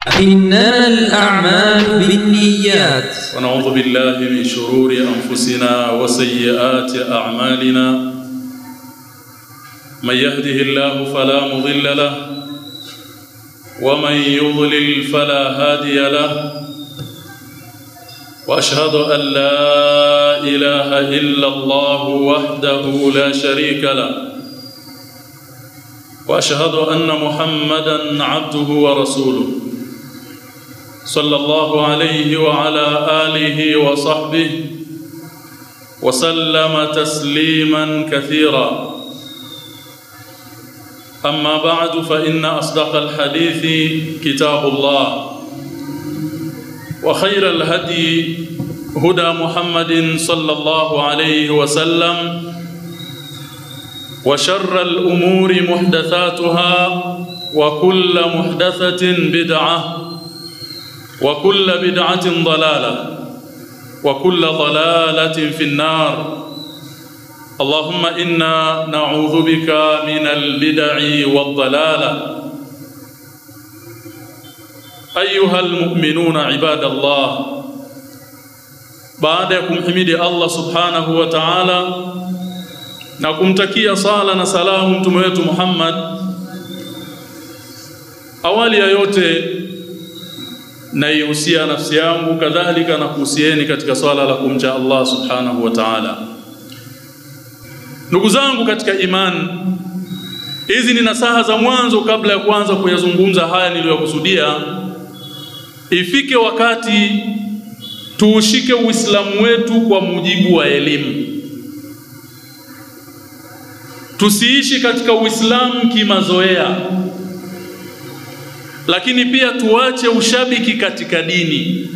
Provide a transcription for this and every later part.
إنما الأعمال بالنيات ونعوذ بالله من شرور أنفسنا وسيئات أعمالنا من يهده الله فلا مضل له ومن يضلل فلا هادي له واشهد ان لا اله الا الله وحده لا شريك له واشهد ان محمدا عبده ورسوله صلى الله عليه وعلى اله وصحبه وسلم تسليما كثيرا أما بعد فإن أصدق الحديث كتاب الله وخير الهدي هدى محمد صلى الله عليه وسلم وشر الأمور محدثاتها وكل محدثة بدعة وكل بدعة ضلالة وكل ضلالة في النار اللهم إنا نعوذ بك من البدع والضلالة أيها المؤمنون عباد الله baada ya kumhimidi Allah subhanahu wa ta'ala na kumtakia sala na salamu mtume wetu Muhammad, awali ya yote naihusia nafsi yangu kadhalika na kuhusieni katika swala la kumcha Allah subhanahu wa ta'ala. Ndugu zangu katika imani, hizi ni nasaha za mwanzo kabla ya kuanza kuyazungumza haya niliyokusudia. Ifike wakati tuushike Uislamu wetu kwa mujibu wa elimu, tusiishi katika Uislamu kimazoea, lakini pia tuache ushabiki katika dini,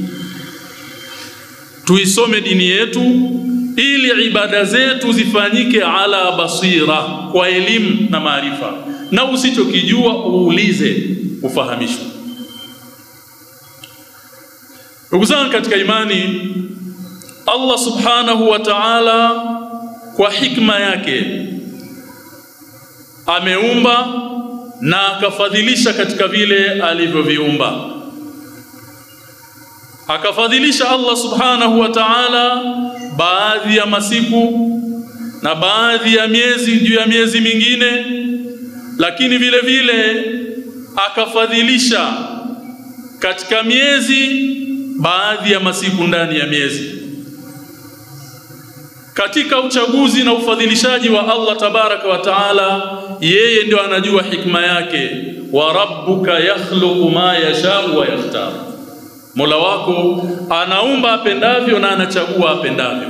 tuisome dini yetu ili ibada zetu zifanyike ala basira, kwa elimu na maarifa, na usichokijua uulize, ufahamishwe. Ndugu zangu katika imani, Allah subhanahu wa ta'ala kwa hikma yake ameumba na akafadhilisha katika vile alivyoviumba akafadhilisha Allah subhanahu wa ta'ala baadhi ya masiku na baadhi ya miezi juu ya miezi mingine, lakini vile vile akafadhilisha katika miezi baadhi ya masiku ndani ya miezi. Katika uchaguzi na ufadhilishaji wa Allah tabaraka wa taala, yeye ndio anajua hikma yake. wa rabbuka yakhluqu ma yashau wa yakhtar Mola wako anaumba apendavyo na anachagua apendavyo.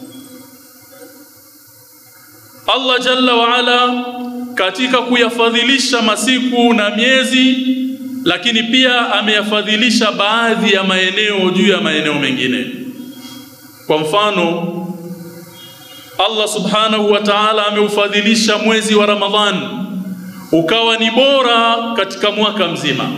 Allah jalla wa ala katika kuyafadhilisha masiku na miezi, lakini pia ameyafadhilisha baadhi ya maeneo juu ya maeneo mengine. Kwa mfano, Allah subhanahu wa ta'ala ameufadhilisha mwezi wa Ramadhan ukawa ni bora katika mwaka mzima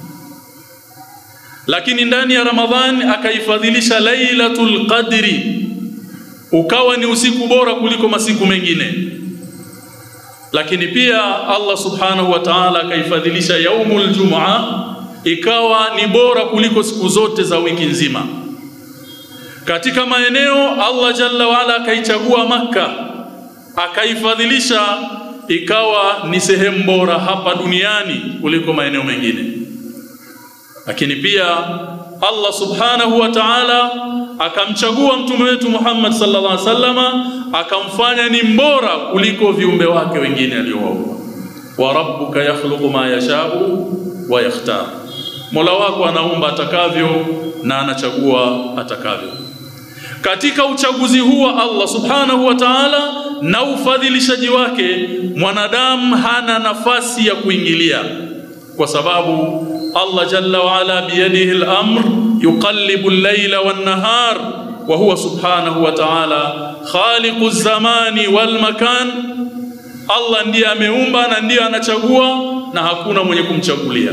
lakini ndani ya Ramadhani akaifadhilisha Lailatul Qadri ukawa ni usiku bora kuliko masiku mengine. Lakini pia Allah subhanahu wa ta'ala akaifadhilisha yaumul Jum'a ikawa ni bora kuliko siku zote za wiki nzima. Katika maeneo Allah jalla waala akaichagua Makka akaifadhilisha ikawa ni sehemu bora hapa duniani kuliko maeneo mengine lakini pia Allah subhanahu wa ta'ala akamchagua mtume wetu Muhammad sallallahu alaihi wasallama akamfanya ni mbora kuliko viumbe wake wengine aliowaumba. wa rabbuka yakhluqu ma yashau wa yakhtar, Mola wako anaumba atakavyo na anachagua atakavyo. Katika uchaguzi huu wa Allah subhanahu wa ta'ala na ufadhilishaji wake, mwanadamu hana nafasi ya kuingilia kwa sababu Allah jalla wa ala biyadihi al-amr yuqallibu al-layla wan-nahar wa huwa subhanahu wa ta'ala khaliqu az-zamani wal-makan. Allah ndiye ameumba na ndiye anachagua na hakuna mwenye kumchagulia.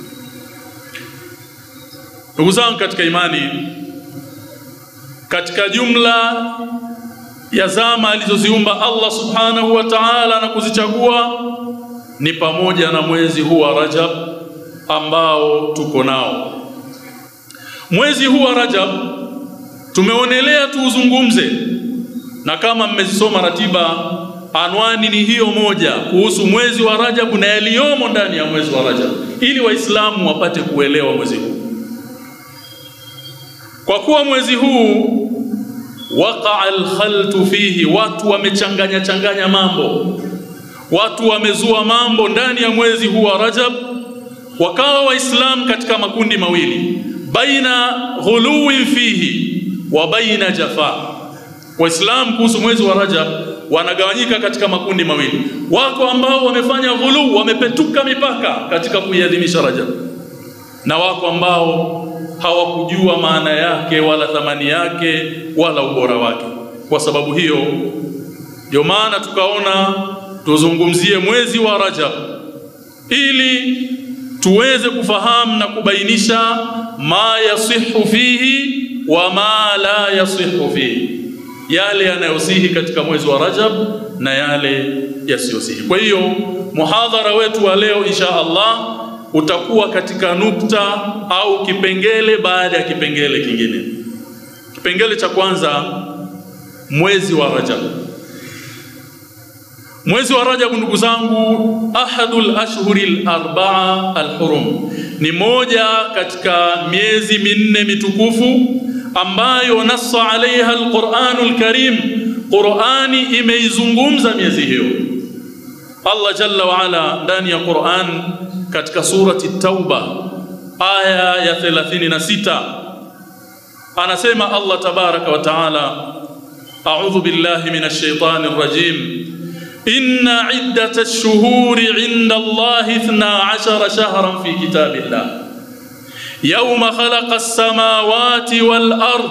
Ndugu zangu katika imani, katika jumla ya zama alizoziumba Allah subhanahu wa ta'ala na kuzichagua ni pamoja na mwezi huu wa Rajab ambao tuko nao. Mwezi huu wa Rajab tumeonelea tuuzungumze, na kama mmezisoma ratiba, anwani ni hiyo moja kuhusu mwezi wa Rajab na yaliyomo ndani ya mwezi wa Rajab, ili Waislamu wapate kuelewa mwezi huu. Kwa kuwa mwezi huu waqaa alkhaltu fihi, watu wamechanganya changanya mambo, watu wamezua mambo ndani ya mwezi huu wa Rajab, wakawa Waislamu katika makundi mawili, baina ghuluwin fihi wa baina jafa. Waislamu kuhusu mwezi wa Rajab wanagawanyika katika makundi mawili, wako ambao wamefanya ghulu, wamepetuka mipaka katika kuiadhimisha Rajab, na wako ambao hawakujua maana yake wala thamani yake wala ubora wake. Kwa sababu hiyo ndio maana tukaona tuzungumzie mwezi wa Rajab ili tuweze kufahamu na kubainisha ma yasihu fihi wa ma la yasihu fihi, yale yanayosihi katika mwezi wa Rajab na yale yasiyosihi. Kwa hiyo muhadhara wetu wa leo insha Allah utakuwa katika nukta au kipengele baada ya kipengele kingine. Kipengele cha kwanza, mwezi wa Rajab. Mwezi wa Rajab, ndugu zangu, ahadul ashhuril arbaa alhurum, ni moja katika miezi minne mitukufu ambayo nassa alaiha alquranul karim, Qurani imeizungumza miezi hiyo. Allah jalla wa ala ndani ya Qur'an katika surati Tauba aya ya 36 anasema Allah tabaraka wa taala, a'udhu billahi minash shaitani rrajim inna iddata ash-shuhuri 'inda Allahi 12 shahran fi kitabillah yawma khalaqa as-samawati wal ard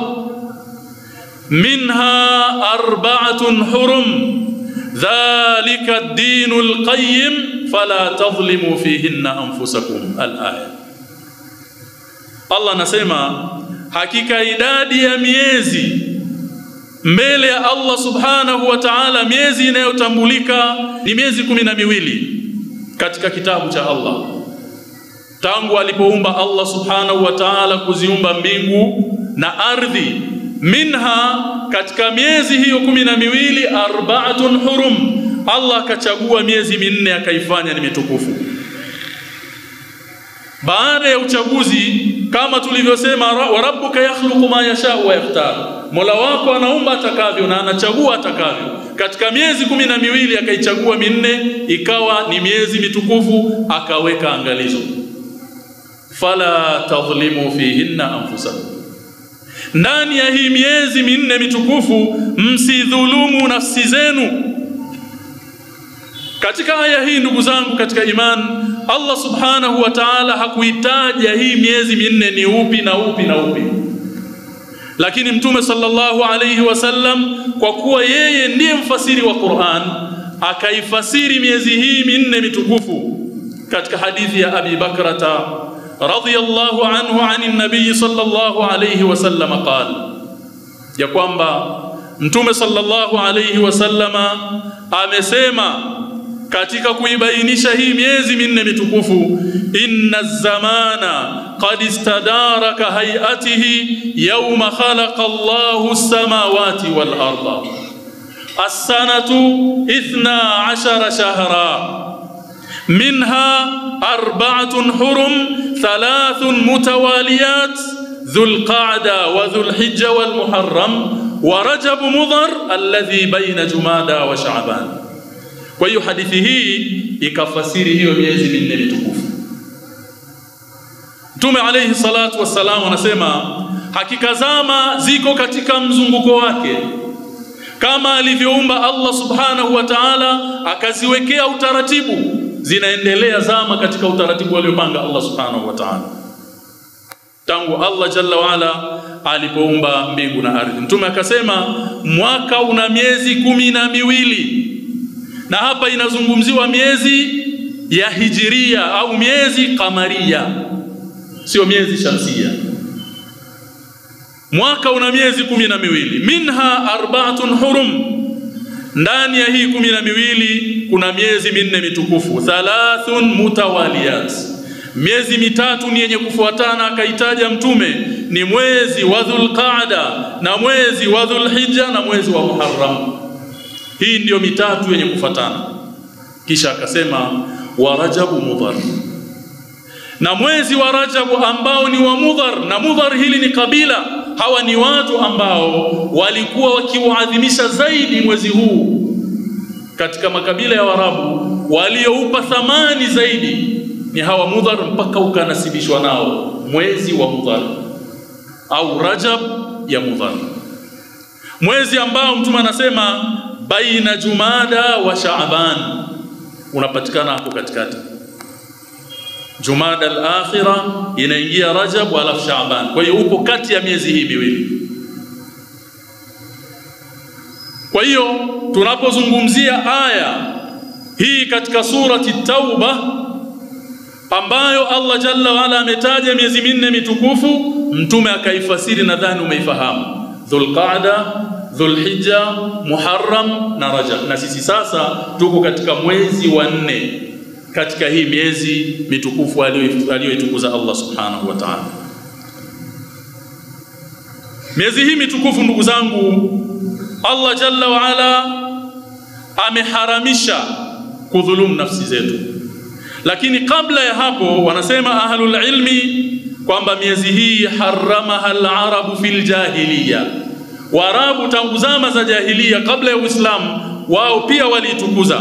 minha arba'atun hurum dhalika ad-dinu al-qayyim fala tadhlimu fihinna anfusakum al-aya. Allah anasema hakika idadi ya miezi mbele ya Allah subhanahu wa ta'ala, miezi inayotambulika ni miezi kumi na miwili katika kitabu cha Allah, tangu alipoumba Allah subhanahu wa ta'ala kuziumba mbingu na ardhi. Minha, katika miezi hiyo kumi na miwili, arbaatun hurum Allah akachagua miezi minne akaifanya ni mitukufu. Baada ya uchaguzi, kama tulivyosema, wa rabbuka yakhluqu ma yashau wa yakhtar, Mola wako anaumba atakavyo na anachagua atakavyo. Katika miezi kumi na miwili akaichagua minne ikawa ni miezi mitukufu, akaweka angalizo, fala tadhlimu fihinna anfusakum, ndani ya hii miezi minne mitukufu msidhulumu nafsi zenu. Katika aya hii ndugu zangu katika imani, Allah subhanahu wa ta'ala hakuitaja hii miezi minne ni upi na upi na upi, lakini Mtume sallallahu alayhi wasallam kwa kuwa yeye ndiye mfasiri wa Qur'an akaifasiri miezi hii minne mitukufu katika hadithi ya Abi Bakrata radhiyallahu anhu anin nabii sallallahu alayhi wasallam qala, ya kwamba Mtume sallallahu alayhi wasallama amesema katika kuibainisha hii miezi minne mitukufu, inna zamana qad istadaraka hayatihi yawma khalaqa Allahu as-samawati wal arda as-sanatu ithna ashara shahra minha arba'atun hurum thalathun mutawaliyat dhul qa'da wa dhul hijja wal muharram wa rajab mudhar alladhi bayna jumada wa sha'ban kwa hiyo hadithi hii ikafasiri hiyo miezi minne mitukufu. Mtume alayhi salatu wassalam anasema hakika zama ziko katika mzunguko wake, kama alivyoumba Allah subhanahu wa ta'ala akaziwekea utaratibu, zinaendelea zama katika utaratibu aliopanga Allah subhanahu wa ta'ala tangu Allah jalla waala alipoumba mbingu na ardhi. Mtume akasema mwaka una miezi kumi na miwili na hapa inazungumziwa miezi ya hijiria au miezi kamaria, sio miezi shamsia. Mwaka una miezi kumi na miwili, minha arbaatun hurum, ndani ya hii kumi na miwili kuna miezi minne mitukufu, thalathun mutawaliyat, miezi mitatu ni yenye kufuatana akaitaja mtume ni mwezi wa Dhulqaada na mwezi wa Dhulhijja na mwezi wa Muharram hii ndiyo mitatu yenye kufuatana kisha akasema wa Rajabu Mudhar na mwezi wa Rajabu ambao ni wa Mudhar na Mudhar hili ni kabila hawa ni watu ambao walikuwa wakiuadhimisha zaidi mwezi huu katika makabila ya Waarabu walioupa thamani zaidi ni hawa Mudhar mpaka ukanasibishwa nao mwezi wa Mudhar au Rajab ya Mudhar mwezi ambao mtume anasema baina Jumada wa Shaaban unapatikana hapo katikati Jumada al-akhira inaingia Rajab alafu Shaaban kwa hiyo upo kati ya miezi hii miwili kwa hiyo tunapozungumzia aya hii katika surati Tauba ambayo Allah Jalla waala ametaja miezi minne mitukufu, mtume akaifasiri, nadhani umeifahamu: Dhulqaada, Dhulhijja, Muharram na Rajab. Na sisi sasa tuko katika mwezi wa nne katika hii miezi mitukufu aliyoitukuza Allah subhanahu wa ta'ala. Miezi hii mitukufu, ndugu zangu, Allah Jalla waala ameharamisha kudhulumu nafsi zetu lakini kabla ya hapo wanasema ahlul ilmi kwamba miezi hii haramaha al-arabu fil jahiliya Waarabu tangu zama za jahiliya kabla ya Uislamu wao pia waliitukuza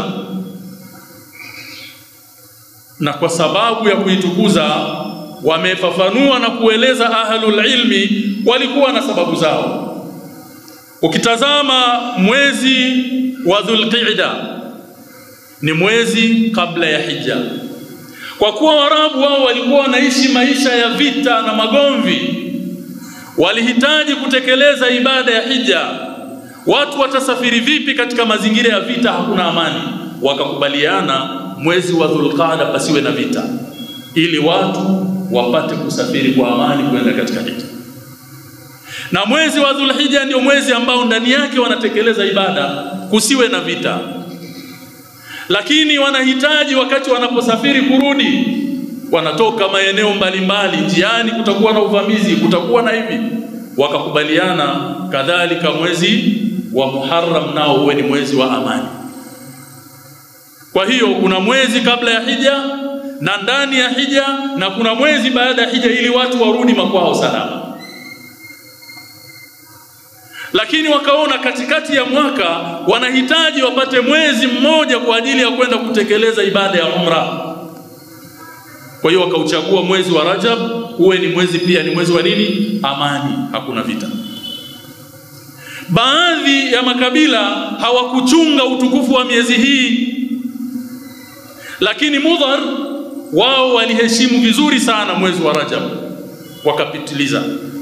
na kwa sababu ya kuitukuza wamefafanua na kueleza ahlul ilmi walikuwa na sababu zao ukitazama mwezi wa Dhulqa'da ni mwezi kabla ya hija kwa kuwa Waarabu wao walikuwa wanaishi maisha ya vita na magomvi, walihitaji kutekeleza ibada ya hija. Watu watasafiri vipi katika mazingira ya vita? Hakuna amani. Wakakubaliana mwezi wa Dhulqaada pasiwe na vita, ili watu wapate kusafiri kwa amani kwenda katika hija. Na mwezi wa Dhulhijja ndio mwezi ambao ndani yake wanatekeleza ibada, kusiwe na vita lakini wanahitaji wakati wanaposafiri kurudi, wanatoka maeneo mbalimbali, njiani kutakuwa na uvamizi, kutakuwa na hivi. Wakakubaliana kadhalika mwezi wa Muharram nao uwe ni mwezi wa amani. Kwa hiyo kuna mwezi kabla ya hija na ndani ya hija, na kuna mwezi baada ya hija, ili watu warudi makwao salama lakini wakaona katikati ya mwaka wanahitaji wapate mwezi mmoja kwa ajili ya kwenda kutekeleza ibada ya umra. Kwa hiyo wakauchagua mwezi wa Rajab uwe ni mwezi pia ni mwezi wa nini? Amani, hakuna vita. Baadhi ya makabila hawakuchunga utukufu wa miezi hii, lakini Mudhar wao waliheshimu vizuri sana mwezi wa Rajab, wakapitiliza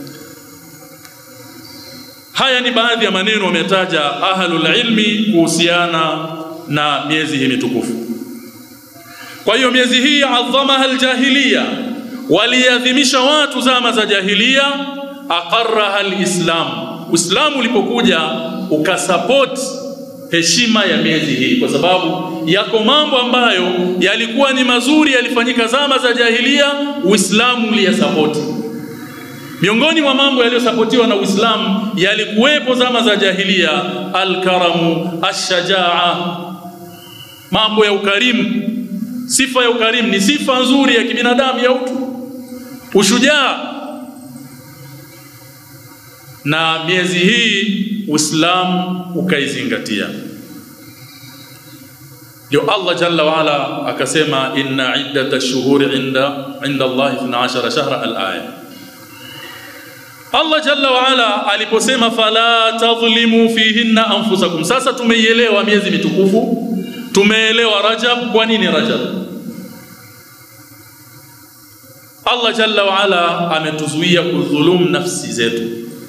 Haya ni baadhi ya maneno wametaja ahlul ilmi kuhusiana na miezi hii mitukufu. Kwa hiyo miezi hii adhamaha aljahiliya, waliadhimisha watu zama za jahiliya, aqarraha alislam. Uislamu ulipokuja ukasupport heshima ya miezi hii, kwa sababu yako mambo ambayo yalikuwa ni mazuri yalifanyika zama za jahiliya, Uislamu uliyasapoti Miongoni mwa mambo yaliyosapotiwa na Uislamu yalikuwepo zama za jahiliya, alkaramu, ashajaa, mambo ya ukarimu. Sifa ya ukarimu ni sifa nzuri ya kibinadamu ya utu, ushujaa. Na miezi hii Uislamu ukaizingatia. Ndio Allah jalla waala akasema, inna iddata shuhuri inda inda Allahi 12 shahra al-aya Allah jalla waala aliposema fala tadhlimu fihinna anfusakum. Sasa tumeielewa miezi mitukufu, tumeelewa Rajab. Kwa nini Rajab? Allah jalla waala ametuzuia kudhulumu nafsi zetu.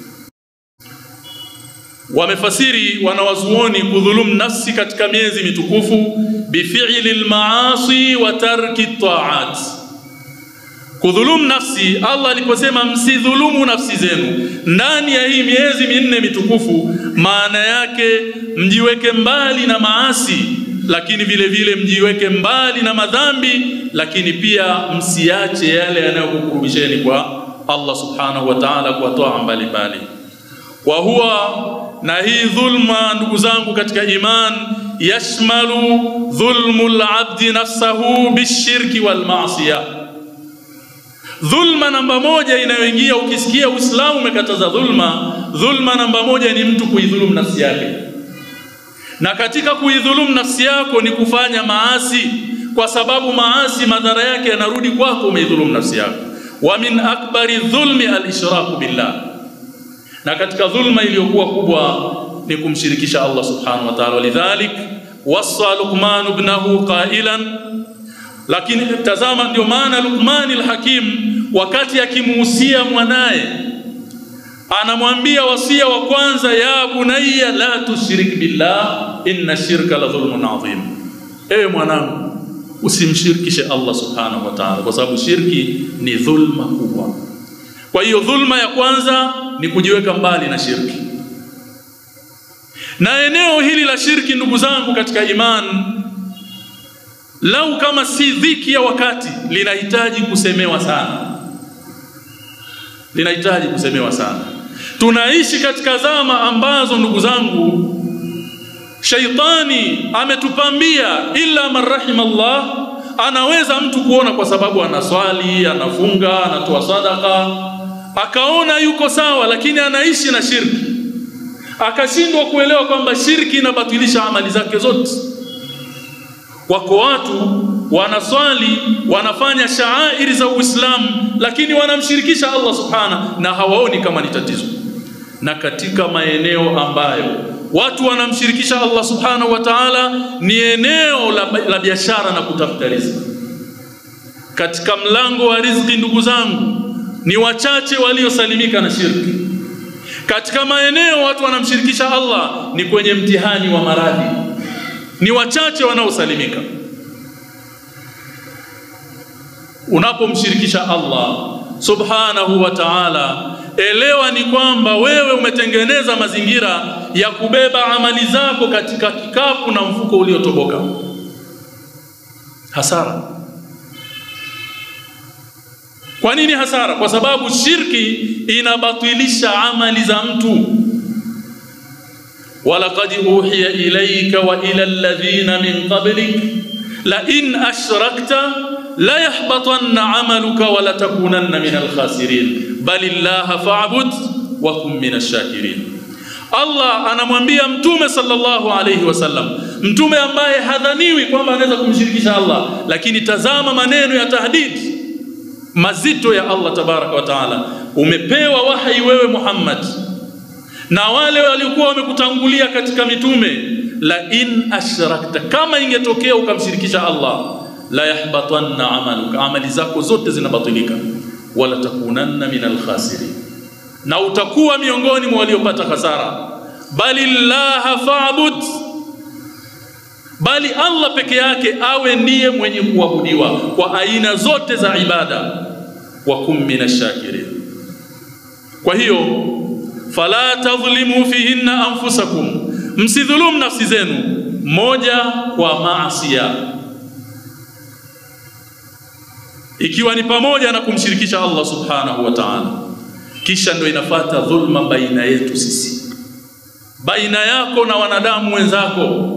Wamefasiri wanawazuoni kudhulumu nafsi katika miezi mitukufu bifi'li al-maasi wa tarki taat Kudhulumu nafsi, Allah aliposema msidhulumu nafsi zenu ndani ya hii miezi minne mitukufu, maana yake mjiweke mbali na maasi lakini vile vile mjiweke mbali na madhambi, lakini pia msiache yale yanayokukurubisheni kwa Allah subhanahu wa ta'ala kwa toa mbalimbali. Wa huwa na hii dhulma, ndugu zangu katika iman, yashmalu dhulmu al-abdi nafsahu bishirki wal ma'siyah Dhulma namba moja inayoingia, ukisikia Uislamu umekataza dhulma, dhulma namba moja ni mtu kuidhulumu nafsi yake, na katika kuidhulumu nafsi yako ni kufanya maasi, kwa sababu maasi madhara yake yanarudi kwako, umeidhulumu nafsi yako. Wa min akbari dhulmi al-ishraku billah, na katika dhulma iliyokuwa kubwa ni kumshirikisha Allah subhanahu wa ta'ala. Walidhalik wasa Luqman ibnahu qailan lakini tazama, ndio maana Luqman al-Hakim wakati akimuhusia mwanaye anamwambia wasia wa kwanza, ya bunayya la tushrik billah inna shirka la dhulmun adhim, ewe mwanangu usimshirikishe Allah subhanahu wa ta'ala, kwa sababu shirki ni dhulma kubwa. Kwa hiyo dhulma ya kwanza ni kujiweka mbali na shirki, na eneo hili la shirki, ndugu zangu katika imani lau kama si dhiki ya wakati, linahitaji kusemewa sana, linahitaji kusemewa sana. Tunaishi katika zama ambazo ndugu zangu, shaitani ametupambia, illa man rahima Allah. Anaweza mtu kuona kwa sababu anaswali, anafunga, anatoa sadaka, akaona yuko sawa, lakini anaishi na shirki, akashindwa kuelewa kwamba shirki inabatilisha amali zake zote. Wako watu wanaswali wanafanya shaairi za Uislamu, lakini wanamshirikisha Allah subhana na hawaoni kama ni tatizo. Na katika maeneo ambayo watu wanamshirikisha Allah subhanahu wa ta'ala ni eneo la, la biashara na kutafuta riziki. Katika mlango wa riziki, ndugu zangu, ni wachache waliosalimika na shirki. Katika maeneo watu wanamshirikisha Allah ni kwenye mtihani wa maradhi ni wachache wanaosalimika. Unapomshirikisha Allah subhanahu wa ta'ala, elewa ni kwamba wewe umetengeneza mazingira ya kubeba amali zako katika kikapu na mfuko uliotoboka. Hasara. Kwa nini hasara? Kwa sababu shirki inabatilisha amali za mtu. walaqad uhiya ilayka wa ila alladhina min qablik la in ashrakta la yahbatanna amaluka wa la takunanna min alkhasirin bal illaha fa'bud wa kun min ash-shakirin. Allah anamwambia mtume sallallahu alayhi wasallam, mtume ambaye hadhaniwi kwamba anaweza kumshirikisha Allah, lakini tazama maneno ya tahdid mazito ya Allah tabaraka wa taala. Umepewa wahi wewe Muhammad na wale waliokuwa wamekutangulia katika mitume, la in ashrakta, kama ingetokea ukamshirikisha Allah, la yahbatanna amaluka, amali zako zote zinabatilika, wala takunanna min alkhasirin, na utakuwa miongoni mwa waliopata hasara. Bali llaha fa'bud, bali Allah peke yake awe ndiye mwenye kuabudiwa kwa aina zote za ibada, wa kum minashakirin. Kwa hiyo fala tadhlimu fihinna anfusakum, msidhulumu nafsi zenu moja kwa maasia, ikiwa ni pamoja na kumshirikisha Allah subhanahu wa ta'ala. Kisha ndio inafata dhulma baina yetu sisi, baina yako na wanadamu wenzako.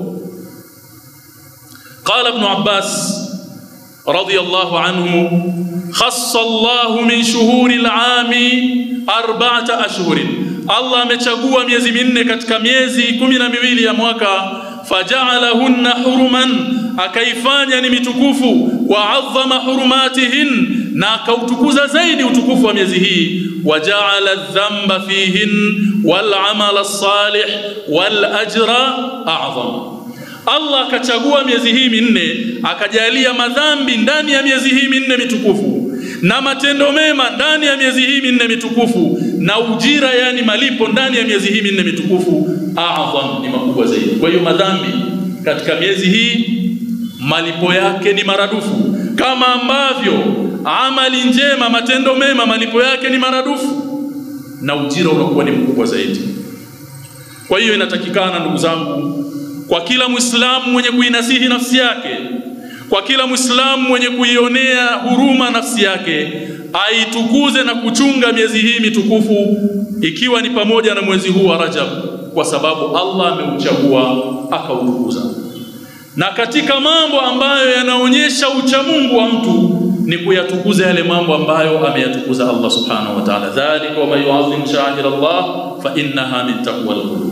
Qala Ibn Abbas radiyallahu anhu, khassa Allahu min shuhuri al-ami arba'ata ashhurin Allah amechagua miezi minne katika miezi kumi na miwili ya mwaka, faja'alahunna huruman, akaifanya ni mitukufu, wa adhama hurumatihin, na akautukuza zaidi utukufu wa miezi hii, waja'ala dhanba fihin wal amala salih wal ajra a'zam. Allah akachagua miezi hii minne, akajalia madhambi ndani ya miezi hii minne mitukufu na matendo mema ndani ya miezi hii minne mitukufu na ujira, yani malipo ndani ya miezi hii minne mitukufu, adham, ni makubwa zaidi. Kwa hiyo madhambi katika miezi hii malipo yake ni maradufu, kama ambavyo amali njema, matendo mema, malipo yake ni maradufu na ujira unakuwa ni mkubwa zaidi. Kwa hiyo inatakikana ndugu zangu, kwa kila Muislamu mwenye kuinasihi nafsi yake, kwa kila Muislamu mwenye kuionea huruma nafsi yake, aitukuze na kuchunga miezi hii mitukufu, ikiwa ni pamoja na mwezi huu wa Rajab, kwa sababu Allah ameuchagua akautukuza. Na katika mambo ambayo yanaonyesha uchamungu wa mtu ni kuyatukuza yale mambo ambayo ameyatukuza Allah subhanahu wa ta'ala, dhalika wa man yu'azzim sha'air Allah fa innaha min taqwa al-qulub.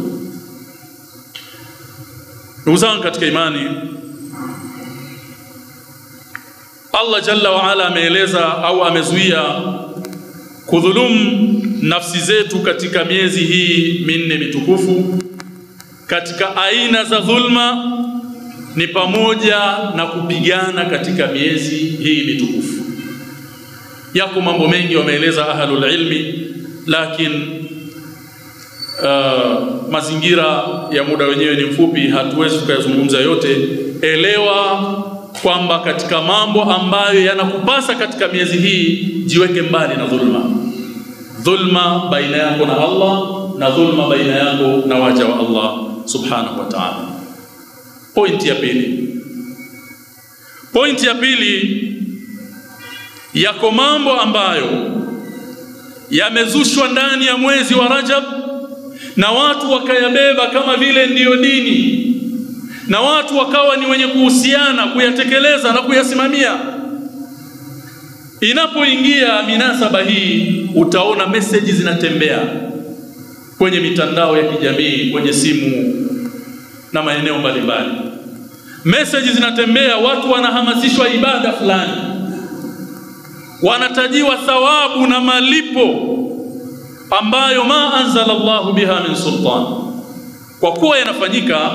Ndugu zangu katika imani, Allah jalla wa ala ameeleza au amezuia kudhulumu nafsi zetu katika miezi hii minne mitukufu. Katika aina za dhulma ni pamoja na kupigana katika miezi hii mitukufu. Yako mambo mengi wameeleza ahlul ilmi, lakini uh, mazingira ya muda wenyewe ni mfupi, hatuwezi tukayazungumza yote. Elewa kwamba katika mambo ambayo yanakupasa katika miezi hii, jiweke mbali na dhulma. Dhulma baina yako na Allah na dhulma baina yako na waja wa Allah subhanahu wa ta'ala. Pointi ya pili, pointi ya pili, yako mambo ambayo yamezushwa ndani ya mwezi wa Rajab na watu wakayabeba kama vile ndiyo dini na watu wakawa ni wenye kuhusiana kuyatekeleza na kuyasimamia. Inapoingia minasaba hii, utaona meseji zinatembea kwenye mitandao ya kijamii, kwenye simu na maeneo mbalimbali. Meseji zinatembea, watu wanahamasishwa ibada fulani, wanatajiwa thawabu na malipo ambayo ma anzala Allahu biha min sultan. Kwa kuwa yanafanyika,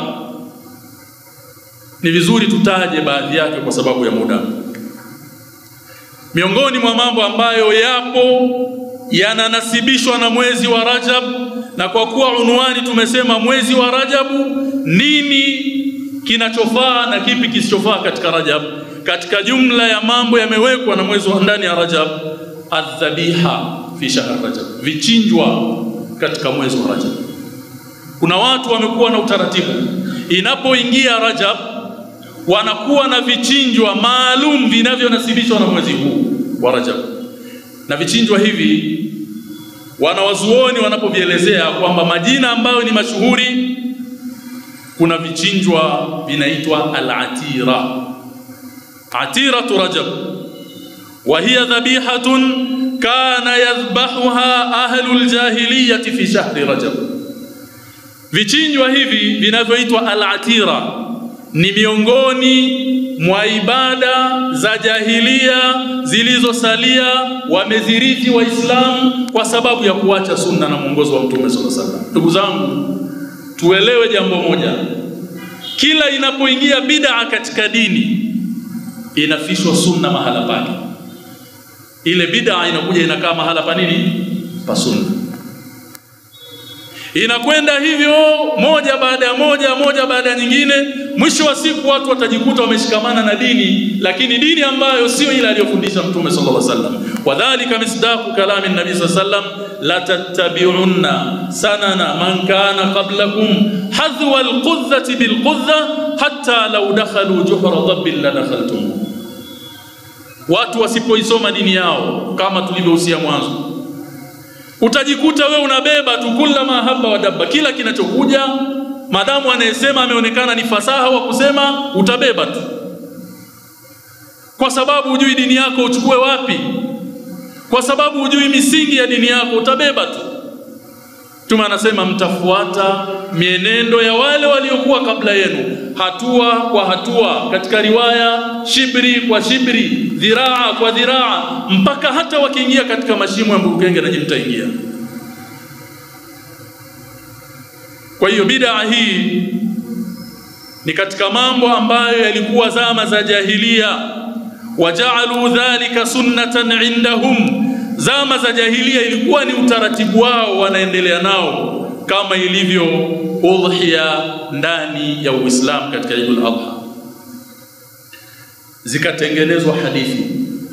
ni vizuri tutaje baadhi yake kwa sababu ya muda. Miongoni mwa mambo ambayo yapo yananasibishwa na mwezi wa Rajab, na kwa kuwa unwani tumesema mwezi wa Rajabu, nini kinachofaa na kipi kisichofaa katika Rajab. Katika jumla ya mambo yamewekwa na mwezi wa ndani ya Rajab, adhabiha fi shahr Rajab, vichinjwa katika mwezi wa Rajab. Kuna watu wamekuwa na utaratibu, inapoingia Rajab wanakuwa na vichinjwa maalum vinavyonasibishwa na mwezi huu wa Rajab, na vichinjwa hivi wanawazuoni wanapovielezea kwamba majina ambayo ni mashuhuri, kuna vichinjwa vinaitwa al-atira, atiratu Rajab, wa hiya dhabihatun kana yadhbahuha ahlul jahiliyati fi shahri Rajab. Vichinjwa hivi vinavyoitwa al-atira ni miongoni mwa ibada za jahilia zilizosalia wamezirithi Waislamu kwa sababu ya kuacha sunna na mwongozo wa Mtume sallallahu alaihi wasallam. Ndugu zangu, tuelewe jambo moja, kila inapoingia bid'a katika dini inafishwa sunna mahala pake. Ile bid'a inakuja inakaa mahala pa nini? Pa sunna inakwenda hivyo moja baada ya moja moja baada ya nyingine. Mwisho wa siku watu watajikuta wameshikamana na dini, lakini dini ambayo sio ile aliyofundisha Mtume sallallahu alaihi wasallam. Wadhalika misdaqu kalami nabii sallallahu alaihi wasallam, la tattabi'unna sanana man kana qablakum hadhwa alqudhati bilqudha hatta law dakhalu juhra dhabbin la dakhaltum. Watu wasipoisoma dini yao kama tulivyohusia mwanzo utajikuta we unabeba tu kula mahaba wa dabba, kila kinachokuja madamu anayesema ameonekana ni fasaha wa kusema, utabeba tu, kwa sababu hujui dini yako uchukue wapi, kwa sababu hujui misingi ya dini yako, utabeba tu. Mtume anasema mtafuata mienendo ya wale waliokuwa kabla yenu, hatua kwa hatua, katika riwaya shibri kwa shibri, dhiraa kwa dhiraa, mpaka hata wakiingia katika mashimo ya mbukenge na mtaingia. Kwa hiyo bid'a hii ni katika mambo ambayo yalikuwa zama za jahilia, wajaalu dhalika sunnatan indahum Zama za jahilia ilikuwa ni utaratibu wao, wanaendelea nao kama ilivyo udhiya ndani ya Uislamu katika Eidul Adha. Zikatengenezwa hadithi,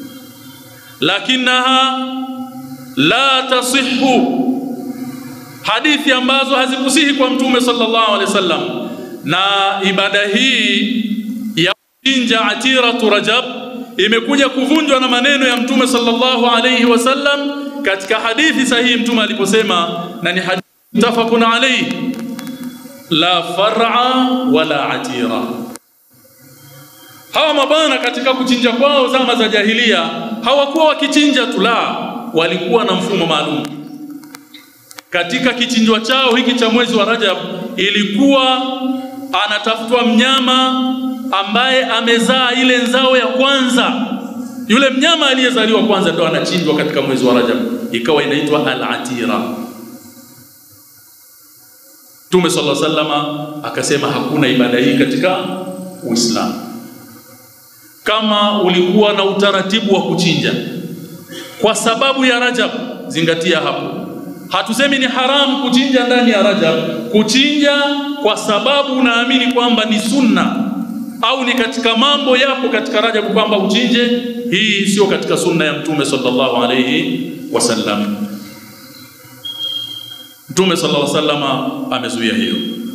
lakinaha la tasihhu, hadithi ambazo hazikusihi kwa Mtume sallallahu alaihi wasallam, na ibada hii ya kuchinja atiratu Rajab imekuja kuvunjwa na maneno ya Mtume sallallahu alayhi wasallam katika hadithi sahihi Mtume aliposema, na ni hadithi mutafaqun alayhi, la far'a wala atira. Hawa mabana katika kuchinja kwao zama za jahilia hawakuwa wakichinja tu, la, walikuwa na mfumo maalum katika kichinjwa chao hiki cha mwezi wa Rajab. Ilikuwa anatafutwa mnyama ambaye amezaa ile nzao ya kwanza. Yule mnyama aliyezaliwa kwanza ndo anachinjwa katika mwezi wa Rajab, ikawa inaitwa al-atira. Mtume sallallahu alaihi wasallama akasema hakuna ibada hii katika Uislamu. Kama ulikuwa na utaratibu wa kuchinja kwa sababu ya Rajab, zingatia hapo. Hatusemi ni haramu kuchinja ndani ya Rajab, kuchinja kwa sababu unaamini kwamba ni sunna au ni katika mambo yapo katika Rajab kwamba uchinje, hii sio katika sunna ya Mtume sallallahu alayhi wasallam. Mtume sallallahu alayhi wasallam amezuia hiyo.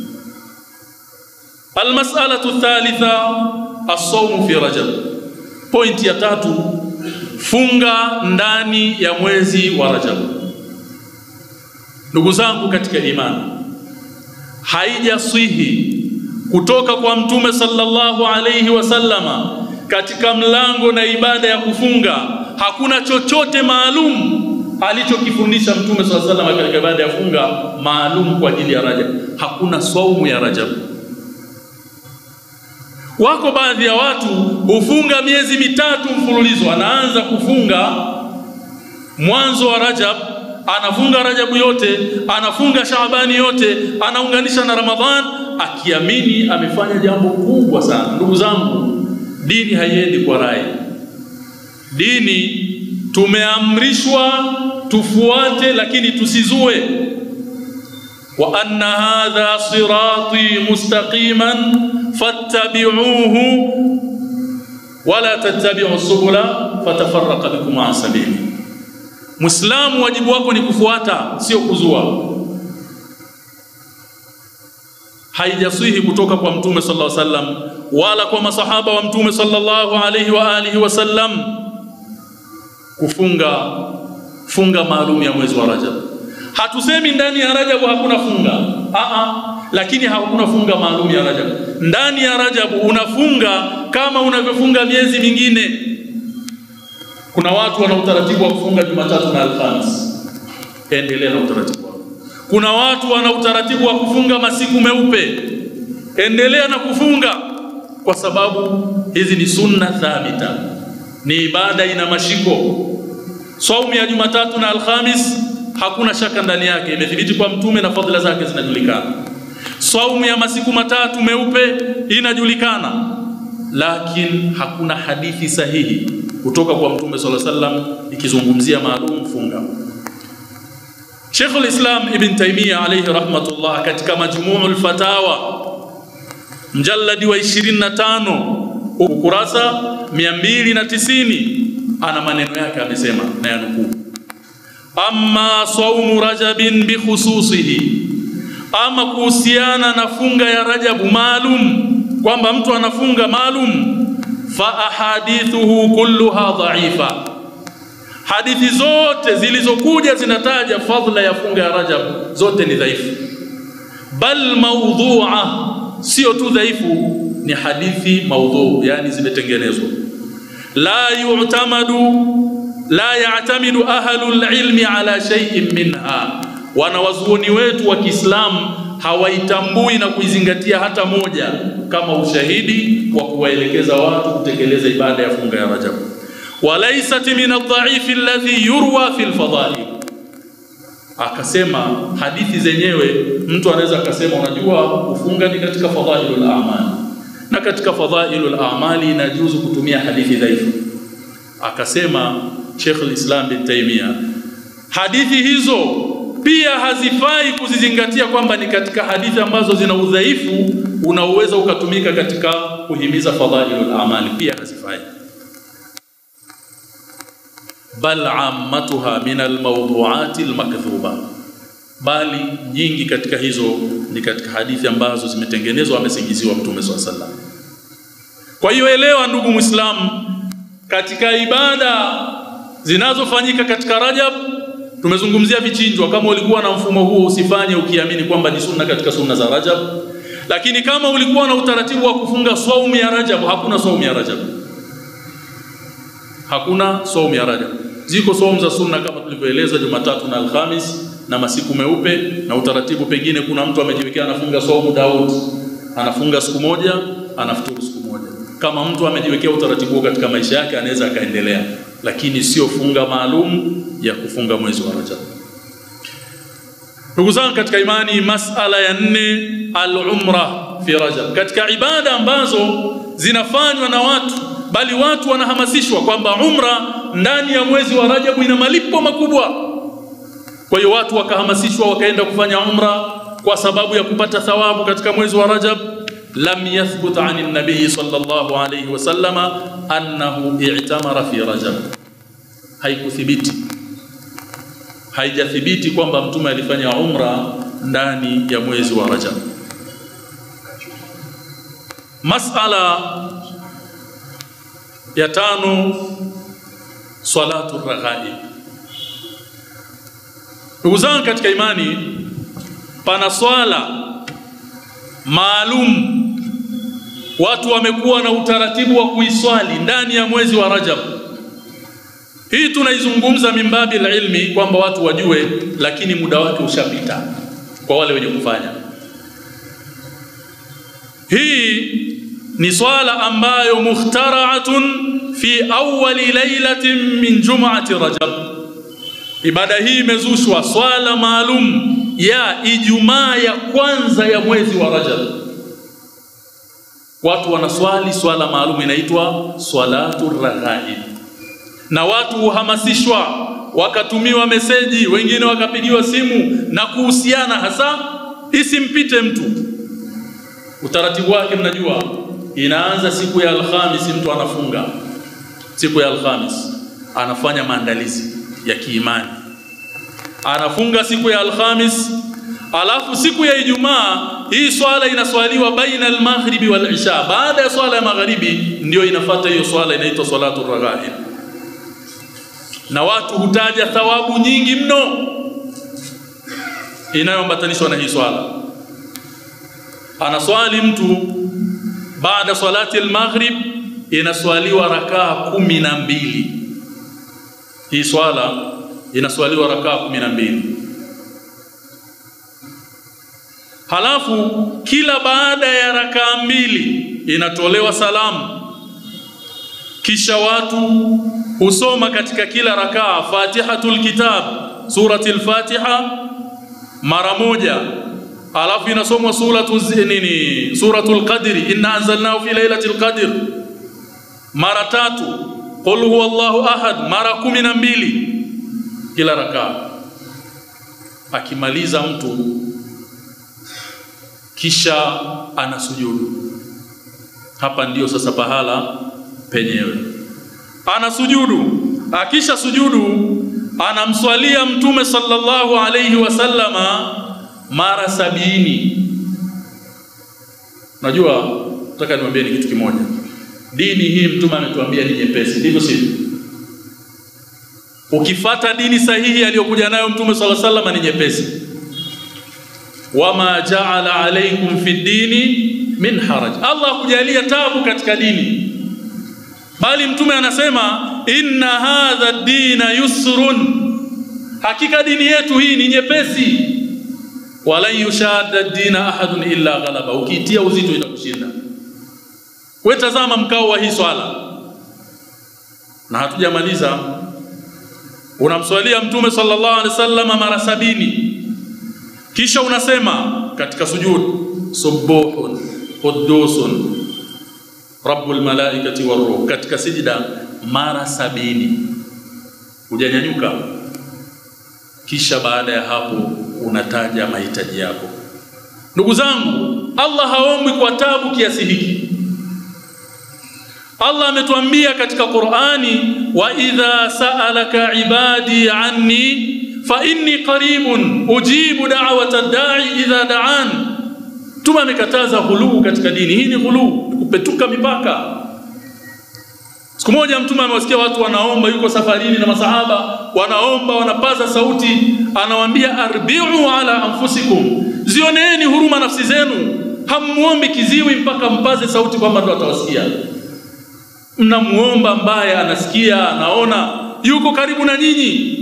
Almas'alatu thalitha as-sawm fi Rajab. Point ya tatu, funga ndani ya mwezi wa Rajab. Ndugu zangu katika imani, haijaswihi kutoka kwa Mtume sallallahu alayhi wasallama katika mlango na ibada ya kufunga, hakuna chochote maalum alichokifundisha Mtume sallallahu alayhi wasallam katika ibada ya funga maalum kwa ajili ya Rajab. Hakuna saumu ya Rajab. Wako baadhi ya watu hufunga miezi mitatu mfululizo, anaanza kufunga mwanzo wa Rajab anafunga Rajabu yote, anafunga Shaabani yote, anaunganisha na Ramadhan akiamini amefanya jambo kubwa sana. Ndugu zangu, dini haiendi kwa rai. Dini tumeamrishwa tufuate, lakini tusizue. wa anna hadha sirati mustaqiman fattabi'uhu wala tattabi'u subula fatafarraqa bikum an sabili Muislamu, wajibu wako ni kufuata, sio kuzua. Haijaswihi kutoka kwa Mtume sallallahu alaihi wasallam wala kwa masahaba wa Mtume sallallahu alaihi wa alihi wasallam kufunga funga maalum ya mwezi wa Rajab. Hatusemi ndani ya Rajab hakuna funga aa, lakini hakuna funga maalum ya Rajab. Ndani ya Rajab unafunga kama unavyofunga miezi mingine. Kuna watu wana utaratibu wa kufunga Jumatatu na Alhamis, endelea na utaratibu wako. Kuna watu wana utaratibu wa kufunga masiku meupe, endelea na kufunga, kwa sababu hizi ni sunna thabita, ni ibada ina mashiko. Saumu ya Jumatatu na Alhamis hakuna shaka ndani yake, imethibiti kwa Mtume na fadhila zake zinajulikana. Saumu ya masiku matatu meupe inajulikana, lakini hakuna hadithi sahihi kutoka kwa Mtume sallallahu alaihi wasallam ikizungumzia maalum funga. Sheikhul Islam Ibn Taymiyyah alayhi rahmatullah katika Majmu'ul Fatawa mjalladi wa 25 ukurasa 290 ana maneno yake amesema, na yanukuu: amma saumu rajabin bikhususihi, ama kuhusiana na funga ya Rajabu maalum, kwamba mtu anafunga maalum fa ahadithuhu kulluha dhaifa, hadithi zote zilizokuja zinataja fadhila ya funga ya Rajab zote ni dhaifu, bal maudhu'a, sio tu dhaifu, ni hadithi maudhu, yani zimetengenezwa. La yu'tamadu la ya'tamidu ahlul ilmi ala shay'in minha, wanawazuoni wetu wa Kiislamu hawaitambui na kuizingatia hata moja kama ushahidi wa kuwaelekeza watu kutekeleza ibada ya funga ya Rajab. walaysat min adh-dha'if alladhi yurwa fi al-fadha'il, akasema hadithi zenyewe mtu anaweza akasema, unajua kufunga ni katika fadhailul a'mal, na katika fadhailul a'mali inajuzu kutumia hadithi dhaifu. Akasema Sheikh al-Islam bin Taymiyyah, hadithi hizo pia hazifai kuzizingatia kwamba ni katika hadithi ambazo zina udhaifu unaoweza ukatumika katika kuhimiza fadhailul amali, pia hazifai. Bal ammatuha min almawdu'ati almakdhuba, bali nyingi katika hizo ni katika hadithi ambazo zimetengenezwa amesingiziwa Mtume swalla sallam. Kwa hiyo elewa, ndugu Muislamu, katika ibada zinazofanyika katika Rajab tumezungumzia vichinjwa. Kama ulikuwa na mfumo huo, usifanye ukiamini kwamba ni sunna katika sunna za Rajab. Lakini kama ulikuwa na utaratibu wa kufunga saumu ya Rajab, hakuna saumu ya Rajab, hakuna saumu ya Rajab. Ziko saumu za sunna kama tulivyoeleza, Jumatatu na Alhamis na masiku meupe na utaratibu. Pengine kuna mtu amejiwekea anafunga saumu Daud, anafunga siku moja, anafuturu siku moja. Kama mtu amejiwekea utaratibu katika maisha yake, anaweza akaendelea, lakini sio funga maalum ya kufunga mwezi wa Rajab. Ndugu zangu katika imani, masala ya nne, al-umra fi Rajab, katika ibada ambazo zinafanywa na watu bali watu wanahamasishwa kwamba umra ndani ya mwezi wa Rajab ina malipo makubwa. Kwa hiyo watu wakahamasishwa wakaenda kufanya umra kwa sababu ya kupata thawabu katika mwezi wa Rajab. Lam yathbut an nabii sallallahu alayhi wasallama annahu i'tamara fi Rajab, haikuthibiti haijathibiti kwamba mtume alifanya umra ndani ya mwezi wa Rajab. Masala ya tano, salatu raghaib. Ndugu zangu katika imani, pana swala maalum watu wamekuwa na utaratibu wa kuiswali ndani ya mwezi wa Rajab. Hii tunaizungumza mimbabi ilmi kwamba watu wajue, lakini muda wake ushapita kwa wale wenye kufanya. Hii ni swala ambayo mukhtaraatun fi awwali lailatin min jum'ati Rajab. Ibada hii imezushwa swala maalum ya Ijumaa ya kwanza ya mwezi wa Rajab. Watu wanaswali swala maalum inaitwa swalatu raghaib na watu huhamasishwa wakatumiwa meseji, wengine wakapigiwa simu na kuhusiana, hasa isimpite mtu. Utaratibu wake mnajua, inaanza siku ya Alhamisi, mtu anafunga siku ya Alhamis, anafanya maandalizi ya kiimani, anafunga siku ya Alhamis, alafu siku ya Ijumaa hii swala inaswaliwa baina almaghribi wal isha. Baada ya swala ya magharibi ndio inafata hiyo swala inaitwa salatu raghaib na watu hutaja thawabu nyingi mno inayoambatanishwa na hii swala. Anaswali mtu baada salati al-maghrib, inaswaliwa rakaa kumi na mbili. Hii swala inaswaliwa rakaa kumi na mbili. Halafu kila baada ya rakaa mbili inatolewa salamu, kisha watu husoma katika kila rakaa Fatihatul Kitab, surati al-Fatiha mara moja, alafu inasomwa suratu nini, suratul Qadri, inna anzalnahu fi lailatul qadr mara tatu, qul huwallahu ahad mara kumi na mbili kila rakaa. Akimaliza mtu kisha anasujudu. Hapa ndiyo sasa pahala penyewe anasujudu. Akisha sujudu, anamswalia Mtume sallallahu alayhi wasallama mara sabini. Najua nataka niwaambie ni kitu kimoja, dini hii Mtume ametuambia ni nyepesi, ndivyo sivyo? Ukifata dini sahihi aliyokuja nayo Mtume sallallahu alayhi wasallam ni nyepesi. Wama jaala alaikum fi dini min haraj, Allah akujalia tabu katika dini bali mtume anasema inna hadha dina yusrun, hakika dini yetu hii ni nyepesi. Walan yushadda dina ahadun illa ghalaba, ukiitia uzito itakushinda. We tazama mkao wa hii swala, na hatujamaliza. Unamswalia mtume sallallahu alaihi wasallam mara sabini, kisha unasema katika sujud subuhun qudusun rabbul malaikati waruh, katika sijida mara sabini hujanyanyuka. Kisha baada ya hapo unataja mahitaji yako. Ndugu zangu, Allah haombwi kwa tabu kiasi hiki. Allah ametuambia katika Qur'ani, wa idha sa'alaka ibadi anni fa inni qaribun ujibu da'wata ad-da'i idha da'an Mtume amekataza ghuluu katika dini. Hii ni ghuluu, kupetuka mipaka. Siku moja Mtume amewasikia watu wanaomba, yuko safarini na masahaba wanaomba, wanapaza sauti, anawaambia arbi'u ala anfusikum, zioneeni huruma nafsi zenu, hamuombi kiziwi mpaka mpaze sauti kwamba ndo atawasikia. Mnamuomba ambaye anasikia, anaona, yuko karibu na nyinyi.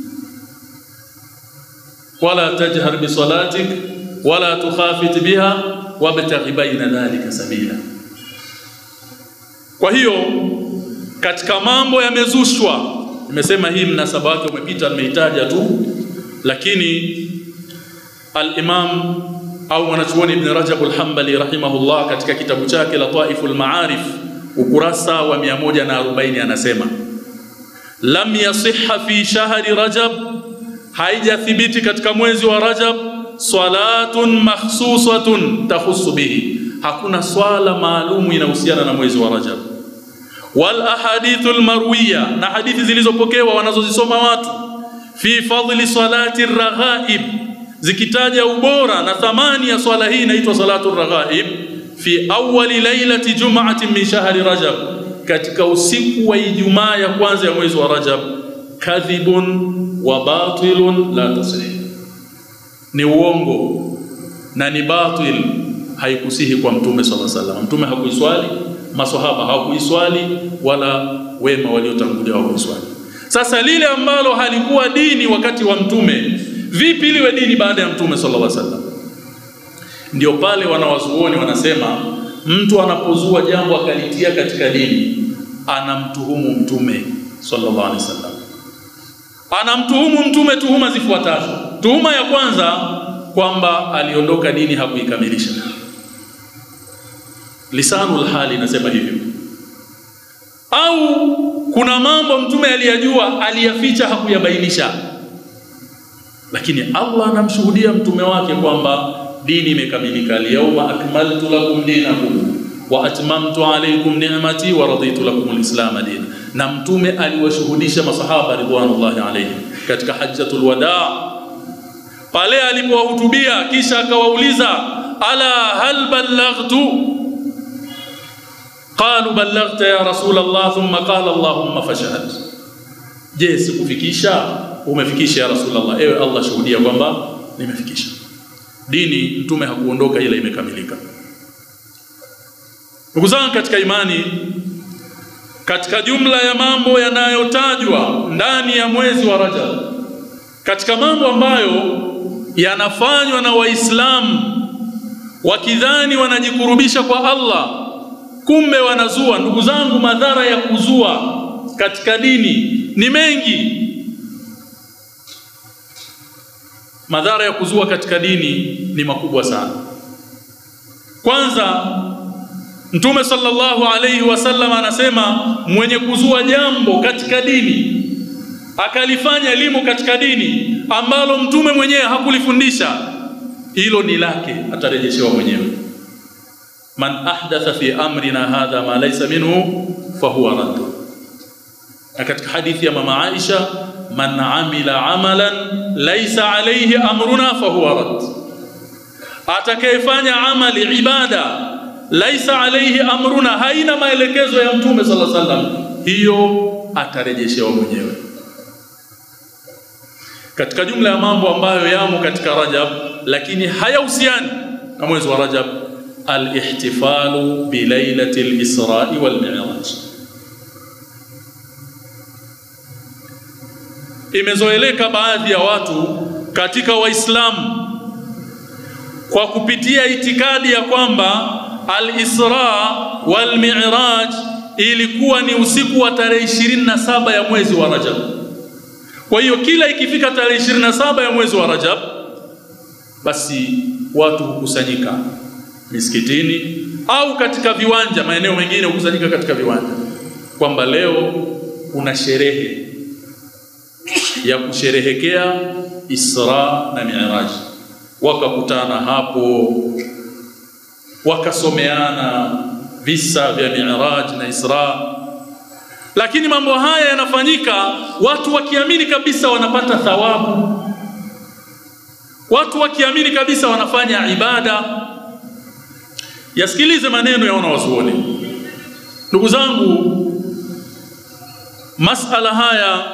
wala tajhar bisalatik wala tukhafit biha wabtaghi baina dhalika sabila. Kwa hiyo katika mambo yamezushwa, nimesema hii mnasaba wake umepita, nimeitaja tu, lakini al-Imam au mwanachuoni Ibn Rajab al-Hanbali rahimahullah katika kitabu chake Lataiful Maarif ukurasa wa 140 anasema lam yasihha fi shahri Rajab, haijathibiti katika mwezi wa Rajab salatun makhsusatun tahusu bihi, hakuna swala maalumu inahusiana na mwezi wa Rajab. Wal ahadithul marwiya, na hadithi zilizopokewa wanazozisoma watu fi fadli salati raghaib, zikitaja ubora na thamani ya swala hii inaitwa salatu raghaib, fi awwali lailati jum'atin min shahri Rajab, katika usiku wa Ijumaa ya kwanza ya mwezi wa Rajab. Kadhibun wa batilun la tasih ni uongo na ni batil, haikusihi kwa Mtume sallallahu alaihi wasallam. Mtume hakuiswali, maswahaba hawakuiswali, wala wema waliotangulia hawakuiswali. Sasa lile ambalo halikuwa dini wakati wa Mtume, vipi liwe dini baada ya Mtume sallallahu alaihi wasallam? Ndio pale wanawazuoni wanasema mtu anapozua jambo akalitia katika dini, anamtuhumu Mtume sallallahu alaihi wasallam, anamtuhumu Mtume tuhuma zifuatazo. Tuhuma ya kwanza kwamba aliondoka dini hakuikamilisha. Lisanul hali inasema hivyo. Au kuna mambo mtume aliyajua aliyaficha hakuyabainisha. Lakini Allah anamshuhudia mtume wake kwamba dini imekamilika. Al-yawma akmaltu lakum dinakum wa atmamtu alaykum ni'mati wa raditu lakum al-islam dina. Na mtume aliwashuhudisha masahaba ridwanullahi alayhim katika hajjatul wadaa pale alipowahutubia kisha akawauliza ala hal ballaghtu qalu ballaghta ya rasul Allah thumma qala allahumma fashhad je sikufikisha umefikisha ya rasul Allah ewe Allah shuhudia kwamba nimefikisha dini mtume hakuondoka ila imekamilika ndugu zangu katika imani katika jumla ya mambo yanayotajwa ndani ya mwezi wa Rajab katika mambo ambayo yanafanywa na Waislamu wakidhani wanajikurubisha kwa Allah, kumbe wanazua. Ndugu zangu, madhara ya kuzua katika dini ni mengi. Madhara ya kuzua katika dini ni makubwa sana. Kwanza, Mtume sallallahu alayhi wasallam anasema mwenye kuzua jambo katika dini akalifanya elimu katika dini ambalo mtume mwenyewe hakulifundisha, hilo ni lake, atarejeshewa mwenyewe. Man ahdatha fi amrina hadha ma laysa minhu fahuwa radd. Na katika hadithi ya mama Aisha, man amila amalan laysa alayhi amruna fahuwa radd, atakayefanya amali ibada laisa alayhi amruna, haina maelekezo ya mtume sallallahu alaihi wasallam, hiyo atarejeshewa mwenyewe katika jumla ya mambo ambayo yamo katika Rajab lakini hayahusiani na mwezi wa Rajab, al-ihtifalu bi lailati al-Isra'i wal Mi'raj. Imezoeleka baadhi ya watu katika Waislamu kwa kupitia itikadi ya kwamba al-Isra wal Mi'raj ilikuwa ni usiku wa tarehe 27 ya mwezi wa Rajab. Kwa hiyo kila ikifika tarehe 27 ya mwezi wa Rajab, basi watu hukusanyika misikitini au katika viwanja, maeneo mengine hukusanyika katika viwanja, kwamba leo kuna sherehe ya kusherehekea Isra na Mi'raj. Wakakutana hapo, wakasomeana visa vya Mi'raj na Isra, lakini mambo haya yanafanyika watu wakiamini kabisa wanapata thawabu, watu wakiamini kabisa wanafanya ibada. Yasikilize maneno ya wanawazuoni, ndugu zangu. Masala haya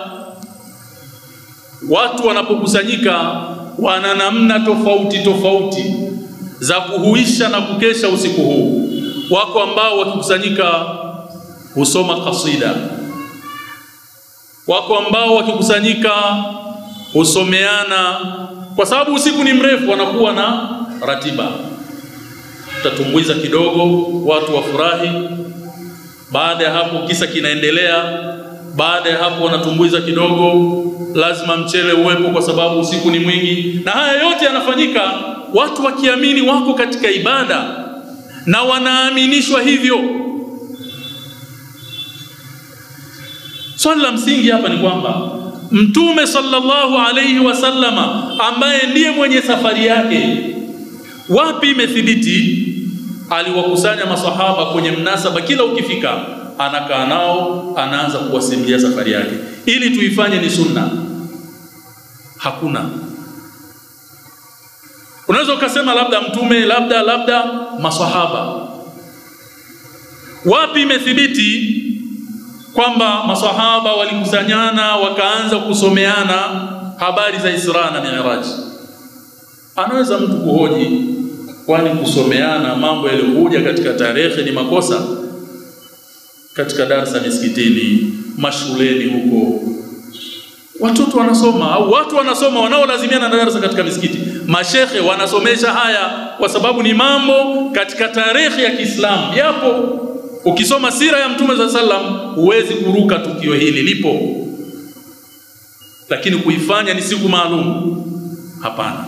watu wanapokusanyika wana namna tofauti tofauti za kuhuisha na kukesha usiku huu. Wako ambao wakikusanyika husoma kasida, wako ambao wakikusanyika husomeana, kwa sababu usiku ni mrefu, wanakuwa na ratiba. Utatumbuiza kidogo, watu wafurahi. Baada ya hapo, kisa kinaendelea. Baada ya hapo, wanatumbuiza kidogo, lazima mchele uwepo, kwa sababu usiku ni mwingi. Na haya yote yanafanyika watu wakiamini wako katika ibada na wanaaminishwa hivyo. Swali la msingi hapa ni kwamba Mtume sallallahu alayhi wasallama ambaye ndiye mwenye safari yake, wapi imethibiti aliwakusanya masahaba kwenye mnasaba, kila ukifika anakaa nao, anaanza kuwasimulia safari yake ili tuifanye ni sunna? Hakuna. Unaweza ukasema labda mtume, labda labda masahaba. Wapi imethibiti kwamba masahaba walikusanyana wakaanza kusomeana habari za Isra na Mi'raj? Anaweza mtu kuhoji, kwani kusomeana mambo yaliyokuja katika tarehe ni makosa? Katika darsa misikitini, mashuleni huko watoto wanasoma au watu wanasoma wanaolazimiana na darasa katika misikiti, mashekhe wanasomesha haya, kwa sababu ni mambo katika tarehe ya Kiislamu yapo. Ukisoma sira ya Mtume za sallam huwezi kuruka tukio hili, lipo, lakini kuifanya ni siku maalum, hapana.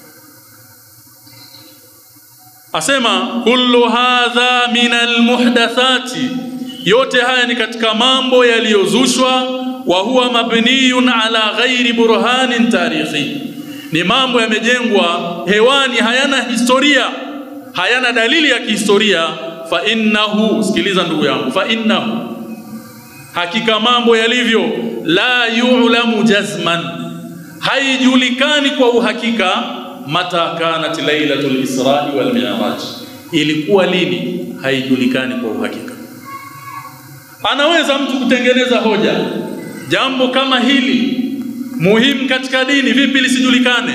Asema kullu hadha min almuhdathati, yote haya ni katika mambo yaliyozushwa wa huwa mabniyun ala ghairi burhanin tarikhi, ni mambo yamejengwa hewani, hayana historia, hayana dalili ya kihistoria. Fa innahu, sikiliza ndugu yangu, fa innahu, hakika mambo yalivyo, la yu'lamu jazman, haijulikani kwa uhakika, mata kanat lailatul israi wal mi'raj, ilikuwa lini, haijulikani kwa uhakika. Anaweza mtu kutengeneza hoja jambo kama hili muhimu katika dini, vipi lisijulikane?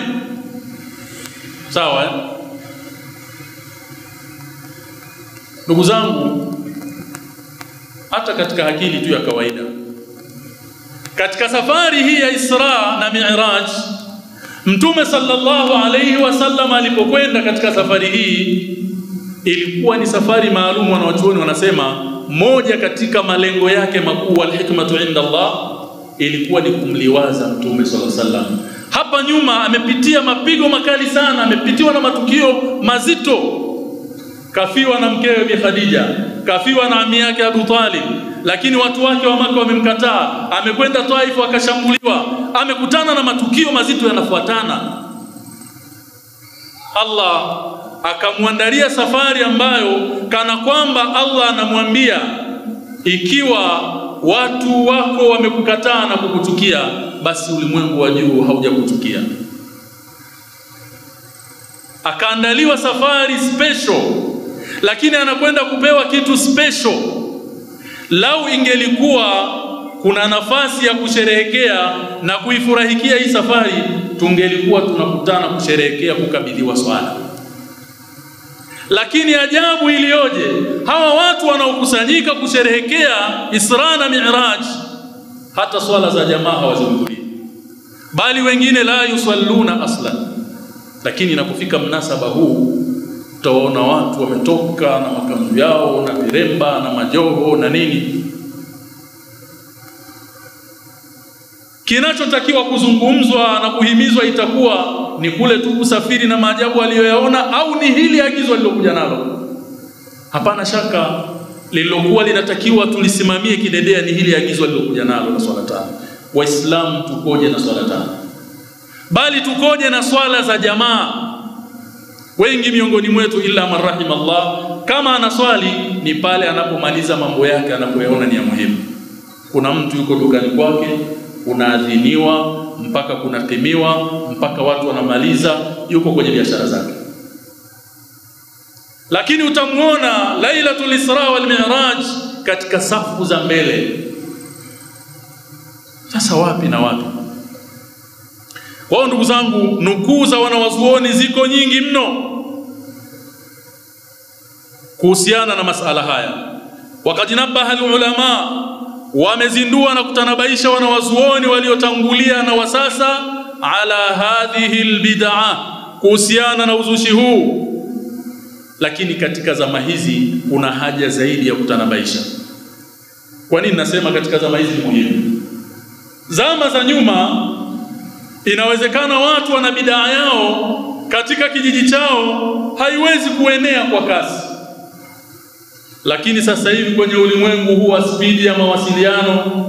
Sawa, ndugu zangu, hata katika akili tu ya kawaida, katika safari hii ya Isra na Mi'raj, Mtume sallallahu alayhi wasallam alipokwenda katika safari hii, ilikuwa ni safari maalum. Wanawachuoni wanasema moja katika malengo yake makuu, alhikmatu inda Allah, ilikuwa ni kumliwaza Mtume sallallahu alaihi wasallam. Hapa nyuma amepitia mapigo makali sana, amepitiwa na matukio mazito. Kafiwa na mkewe Bi Khadija, kafiwa na ami yake Abu Talib, lakini watu wake wa Maka wamemkataa. Amekwenda Taifu akashambuliwa, amekutana na matukio mazito yanafuatana. Allah akamwandalia safari ambayo kana kwamba Allah anamwambia ikiwa watu wako wamekukataa na kukuchukia, basi ulimwengu wa juu haujakuchukia. Akaandaliwa safari special, lakini anakwenda kupewa kitu special. Lau ingelikuwa kuna nafasi ya kusherehekea na kuifurahikia hii safari, tungelikuwa tunakutana kusherehekea kukabidhiwa swala lakini ajabu iliyoje! Hawa watu wanaokusanyika kusherehekea Isra na Mi'raj, hata swala za jamaa hawazihudhurii, bali wengine la yusalluna aslan. Lakini inapofika mnasaba huu, utaona watu wametoka na makanzu yao na viremba na majoho na nini. Kinachotakiwa kuzungumzwa na kuhimizwa itakuwa ni kule tu kusafiri na maajabu aliyoyaona, au ni hili agizo alilokuja nalo? Hapana shaka lililokuwa linatakiwa tulisimamie kidedea ni hili agizo alilokuja nalo la swala tano. Waislamu tukoje na swala tano? Bali tukoje na swala za jamaa? Wengi miongoni mwetu, illa man rahima Allah, kama anaswali ni pale anapomaliza mambo yake anapoyaona ni ya muhimu. kuna mtu yuko dukani kwake, kunaadhiniwa mpaka kunakimiwa mpaka watu wanamaliza, yuko kwenye biashara zake. Lakini utamwona Lailatul Isra wal Mi'raj katika safu za mbele. Sasa wapi na wapi? Kwa hiyo ndugu zangu, nukuu za wanawazuoni ziko nyingi mno kuhusiana na masala haya. Wakad nabaha alulama, wamezindua na kutanabaisha wanawazuoni waliotangulia na wasasa ala hadhihi albid'a, kuhusiana na uzushi huu. Lakini katika zama hizi kuna haja zaidi ya kutanabaisha. Kwa nini nasema katika zama hizi ni muhimu? Zama za nyuma inawezekana watu wana bidaa yao katika kijiji chao haiwezi kuenea kwa kasi, lakini sasa hivi kwenye ulimwengu huu wa spidi ya mawasiliano,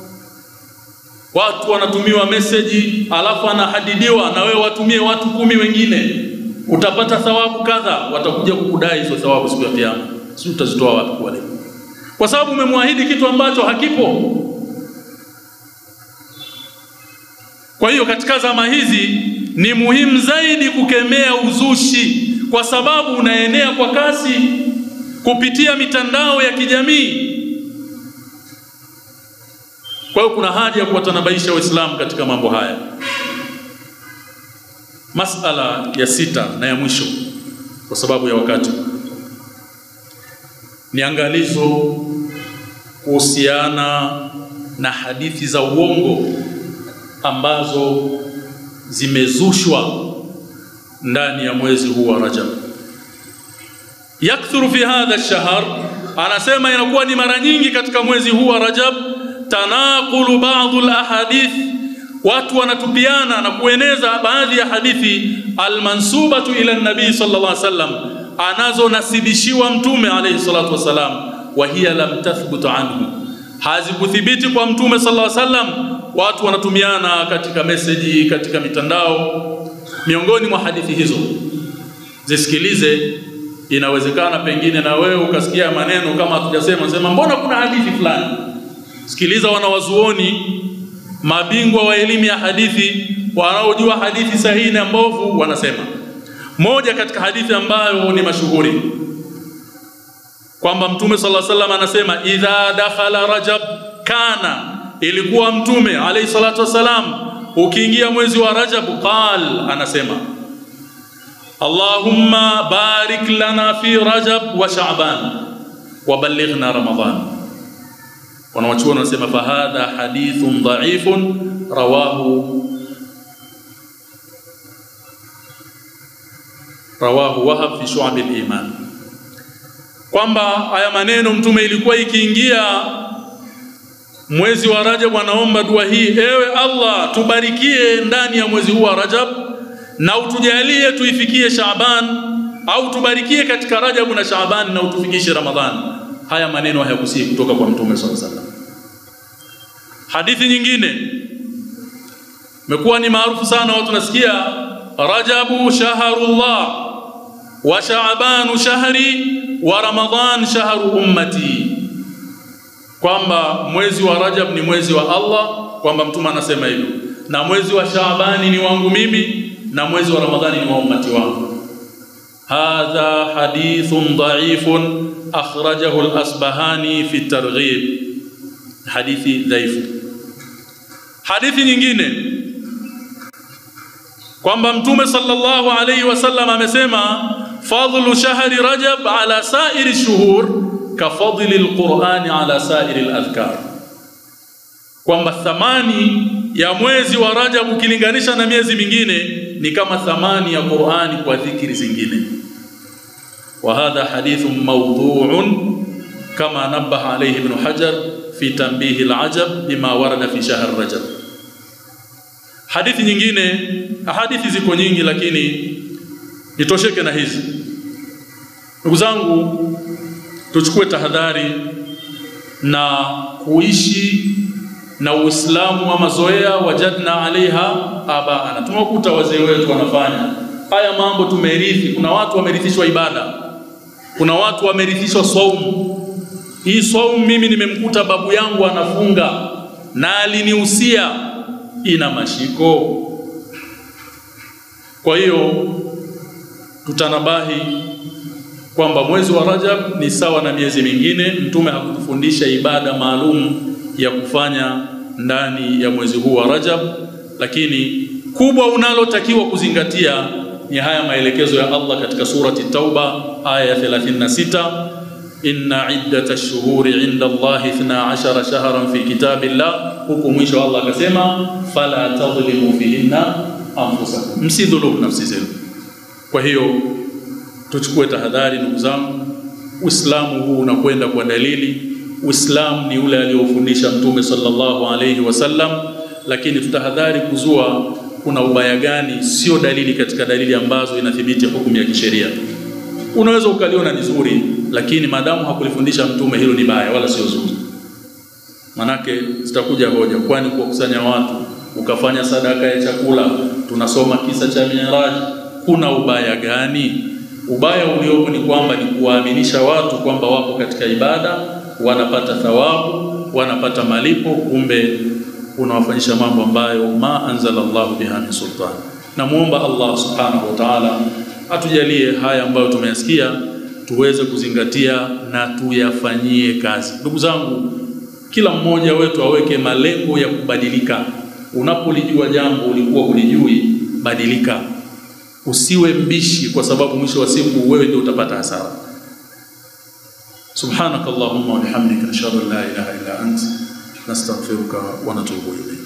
watu wanatumiwa meseji, alafu anahadidiwa na wewe watumie watu kumi wengine, utapata thawabu kadha. Watakuja kukudai hizo thawabu siku ya Kiyama, si utazitoa wapi kwa leo? Kwa sababu umemwahidi kitu ambacho hakipo. Kwa hiyo katika zama hizi ni muhimu zaidi kukemea uzushi, kwa sababu unaenea kwa kasi kupitia mitandao ya kijamii. Kwa hiyo kuna haja ya kuwatanabaisha Waislamu katika mambo haya. Masala ya sita na ya mwisho, kwa sababu ya wakati, ni angalizo kuhusiana na hadithi za uongo ambazo zimezushwa ndani ya mwezi huu wa Rajab. Yakthuru fi hadha ash-shahr, anasema inakuwa ni mara nyingi katika mwezi huu wa Rajab, tanaqulu ba'd al-ahadith, watu wanatupiana na kueneza baadhi ya hadithi almansubatu ila nabii sallallahu alaihi wasallam, anazonasibishiwa mtume alayhi salatu wasalam, wa hiya lam tathbut anhu, hazikuthibiti kwa mtume sallallahu alaihi wasallam watu wanatumiana katika meseji, katika mitandao. Miongoni mwa hadithi hizo zisikilize, inawezekana pengine na wewe ukasikia maneno kama hatujasema, sema mbona kuna hadithi fulani. Sikiliza wanawazuoni mabingwa wa elimu ya hadithi wanaojua hadithi sahihi na mbovu, wanasema moja katika hadithi ambayo ni mashuhuri kwamba Mtume sallallahu alaihi wasallam anasema idha dakhala rajab kana ilikuwa mtume alayhi salatu wasalam ukiingia mwezi wa Rajab qal anasema Allahumma barik lana fi Rajab wa Sha'ban wa ballighna Ramadan wanawachuoni wanasema fahadha hadithun dha'ifun rawahu rawahu Wahab fi Shu'ab al-Iman kwamba haya maneno mtume ilikuwa ikiingia mwezi wa Rajab anaomba dua hii, ewe Allah, tubarikie ndani ya mwezi huu wa Rajab na utujalie tuifikie Shaaban, au tubarikie katika Rajab na Shaaban na utufikishe Ramadhan. Haya maneno hayakusii kutoka kwa Mtume sallallahu alaihi wasallam. Hadithi nyingine imekuwa ni maarufu sana, watu nasikia Rajabu shahrullah wa Shaabanu shahri wa Ramadhan shahru ummati kwamba mwezi wa Rajab ni mwezi wa Allah, kwamba mtume anasema hivyo, na mwezi wa Shaabani ni wangu mimi, na mwezi wa Ramadhani ni wa ummati wangu. Hadha hadithun dhaifun akhrajahu al-Asbahani fi targhib, hadithi dhaifu. Hadithi nyingine kwamba mtume sallallahu alayhi wasallam amesema fadlu shahri Rajab ala sairi shuhur kafadhili alqurani ala sairi aladhkar, kwamba thamani ya mwezi wa Rajab ukilinganisha na miezi mingine ni kama thamani ya Qurani kwa dhikri zingine. Wa hadha hadithun mawdhu'un kama nabaha alayhi Ibn Hajar fi tanbihi alajab bima warada fi shahr Rajab. Hadithi nyingine, hadithi ziko nyingi, lakini nitosheke na hizi. Ndugu zangu, tuchukue tahadhari na kuishi na Uislamu wa mazoea, wajadna alaiha abaana. Tumewakuta wazee wetu wanafanya haya mambo, tumerithi. Kuna watu wamerithishwa ibada, kuna watu wamerithishwa saumu, hii saumu mimi nimemkuta babu yangu anafunga na alinihusia, ina mashiko. Kwa hiyo tutanabahi kwamba mwezi wa Rajab ni sawa na miezi mingine. Mtume hakutufundisha ibada maalum ya kufanya ndani ya mwezi huu wa Rajab, lakini kubwa unalotakiwa kuzingatia ni haya maelekezo ya Allah katika surati Tauba aya ya 36, inna iddata ash-shuhuri inda Allahi 12 shahran fi kitabillah, huku mwisho Allah akasema fala tadhlimu fihinna anfusakum, msidhulumu nafsi zenu. Kwa hiyo tuchukue tahadhari ndugu zangu. Uislamu huu unakwenda kwa dalili. Uislamu ni ule aliofundisha Mtume sallallahu alayhi wasallam, lakini tutahadhari kuzua kuna ubaya gani, sio dalili katika dalili ambazo inathibiti hukumu ya kisheria. Unaweza ukaliona ni zuri, lakini maadamu hakulifundisha Mtume, hilo ni baya, wala sio zuri. Manake zitakuja hoja, kwani kuwakusanya watu ukafanya sadaka ya chakula, tunasoma kisa cha Miraj, kuna ubaya gani? Ubaya uliopo ni kwamba ni kuwaaminisha watu kwamba wapo katika ibada, wanapata thawabu, wanapata malipo, kumbe unawafanyisha mambo ambayo ma anzala Allahu biha min sultan. Namuomba Allah subhanahu wa ta'ala atujalie haya ambayo tumeyasikia tuweze kuzingatia na tuyafanyie kazi. Ndugu zangu, kila mmoja wetu aweke malengo ya kubadilika. Unapolijua jambo ulikuwa hulijui, badilika. Usiwe mbishi, kwa sababu mwisho wa siku wewe ndio utapata hasara. Subhanaka Allahumma wa bihamdika nashhadu an la ilaha illa anta nastaghfiruka wa natubu ilayk.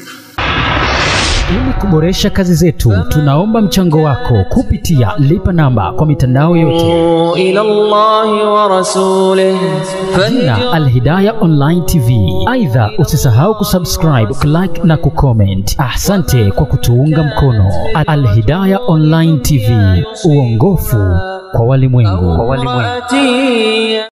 Ili kuboresha kazi zetu, tunaomba mchango wako kupitia lipa namba kwa mitandao yote إلى الله ورسوله jina Alhidaya Online TV. Aidha, usisahau kusubscribe, kulike na kucomment. Asante kwa kutuunga mkono. Alhidaya Online TV, uongofu kwa walimwengu. فهدي